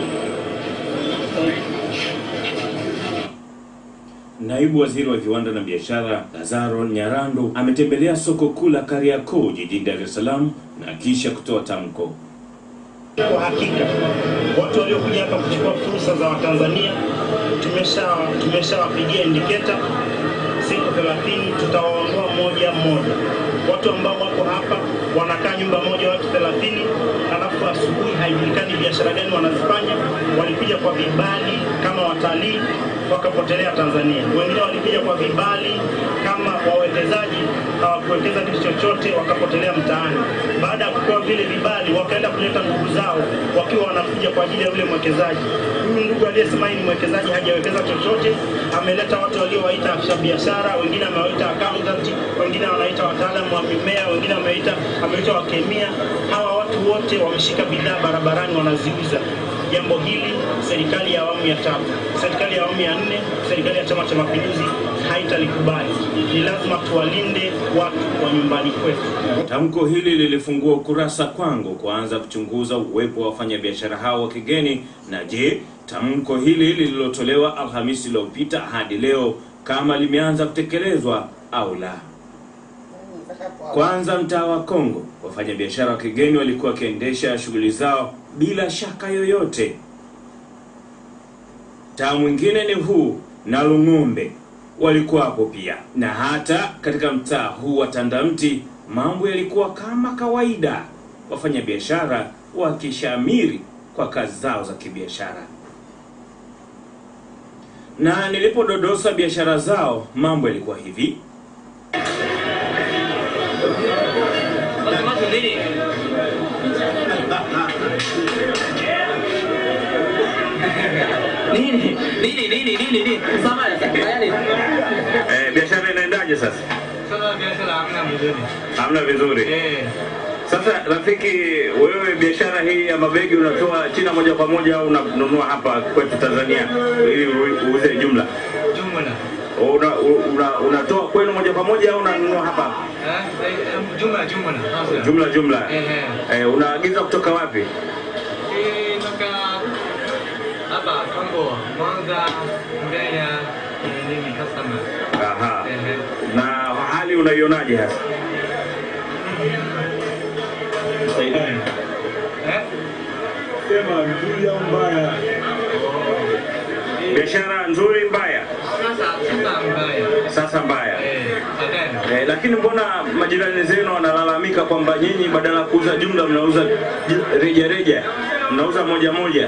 Naibu Waziri wa Viwanda na Biashara Lazaro Nyarandu ametembelea soko kuu la Kariakoo jijini Dar es Salaam na kisha kutoa tamko. Kwa hakika watu waliokuja hapa kuchukua fursa za Watanzania tumesha tumeshawapigia indicator siku 30 tutawaondoa mmoja mmoja. Watu ambao wako hapa wanakaa nyumba moja watu 30, alafu asubuhi haijulikani biashara gani wanazifanya. Walikuja kwa vibali kama watalii wakapotelea Tanzania, wengine walikuja kwa vibali kama wawekezaji hawakuwekeza kitu chochote wakapotelea mtaani. Baada ya kupewa vile vibali, wakaenda kuleta ndugu zao wakiwa wanakuja kwa ajili ya yule mwekezaji. Huyu ndugu aliyesema yeye ni mwekezaji hajawekeza chochote, ameleta watu waliowaita afisa biashara, wengine amewaita accountant, wengine wanaita wataalamu wa mimea, wengine ameita ameita wakemia. Hawa watu wote wameshika bidhaa barabarani wanaziuza. Jambo hili serikali ya awamu ya tatu, serikali ya awamu ya nne, serikali ya Chama cha Mapinduzi haitalikubali. Ni lazima tuwalinde watu wa nyumbani kwetu. Tamko hili lilifungua ukurasa kwangu kuanza kuchunguza uwepo wa wafanyabiashara hao wa kigeni, na je, tamko hili lililotolewa Alhamisi iliyopita hadi leo kama limeanza kutekelezwa au la. Kwanza, mtaa wa Kongo, wafanyabiashara wa kigeni walikuwa wakiendesha shughuli zao bila shaka yoyote. Mtaa mwingine ni huu na Lung'ombe walikuwa hapo pia, na hata katika mtaa huu wa Tandamti mambo yalikuwa kama kawaida, wafanyabiashara wakishamiri kwa kazi zao za kibiashara. Na nilipododosa biashara zao, mambo yalikuwa hivi. Nini? Nini nini nini nini? Sama ya saya ni. Eh, biashara inaendaje sasa? Sasa biashara hamna mzuri. Hamna vizuri. Eh, Sasa rafiki, wewe biashara hii ya mabegi unatoa China moja kwa moja au unanunua hapa kwetu Tanzania ili u- uuze jumla? jumla. Una, una, unatoa kwenu moja kwa moja au unanunua hapa Eh, eh, jumla jumla. Sasa. jumla jumla? Eh, Eh, unaagiza kutoka wapi? Eh, toka hapa Kongo, Mwanza, Mbeya, eh, nini customer. Aha. Eh, Na hali unaionaje hasa? eh. Sema nzuri au mbaya? Biashara nzuri mbaya? Sasa sasa mbaya. Sasa mbaya. Eh, sadani. Eh, lakini mbona majirani zenu wanalalamika kwamba nyinyi badala ya kuuza jumla mnauza ju- reja reja, mnauza moja moja,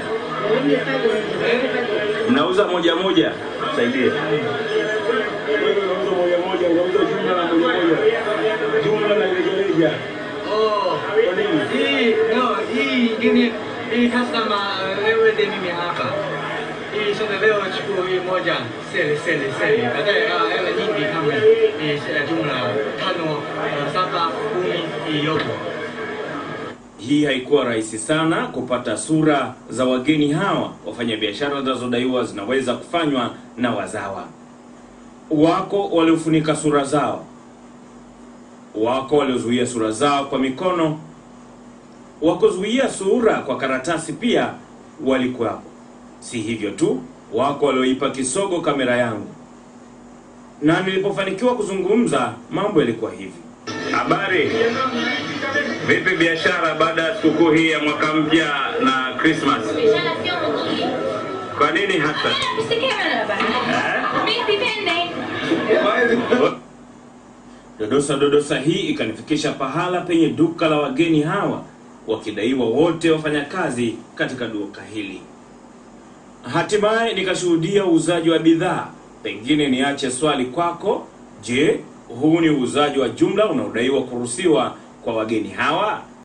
mnauza moja moja. Saidie. Wewe unauza moja moja, unauza jumla na moja moja, jumla na rejareja. Oh, Kwa nini? hii no, hii ingine hii customer wewe ndio mimi hapa. Hii sasa leo chukua hii moja sele sele sele. Baadaye ah, hela nyingi kama hii eh, jumla tano, eh, saba, kumi hii yote. Hii haikuwa rahisi sana kupata sura za wageni hawa. Wafanyabiashara zinazodaiwa zinaweza kufanywa na wazawa. Wako waliofunika sura zao, wako waliozuia sura zao kwa mikono, wakuzuia sura kwa karatasi pia walikuwapo. Si hivyo tu, wako walioipa kisogo kamera yangu, na nilipofanikiwa kuzungumza mambo yalikuwa hivi. Habari, vipi biashara baada ya sikukuu hii ya mwaka mpya na Christmas? Biashara sio mzuri. Kwa nini hasa? Msike bana bana. Mimi sipendi. Dodosa dodosa hii ikanifikisha pahala penye duka la wageni hawa wakidaiwa wote wafanyakazi katika duka hili. Hatimaye nikashuhudia uuzaji wa bidhaa. Pengine niache swali kwako, je, huu ni uuzaji wa jumla unaodaiwa kuruhusiwa kwa wageni hawa?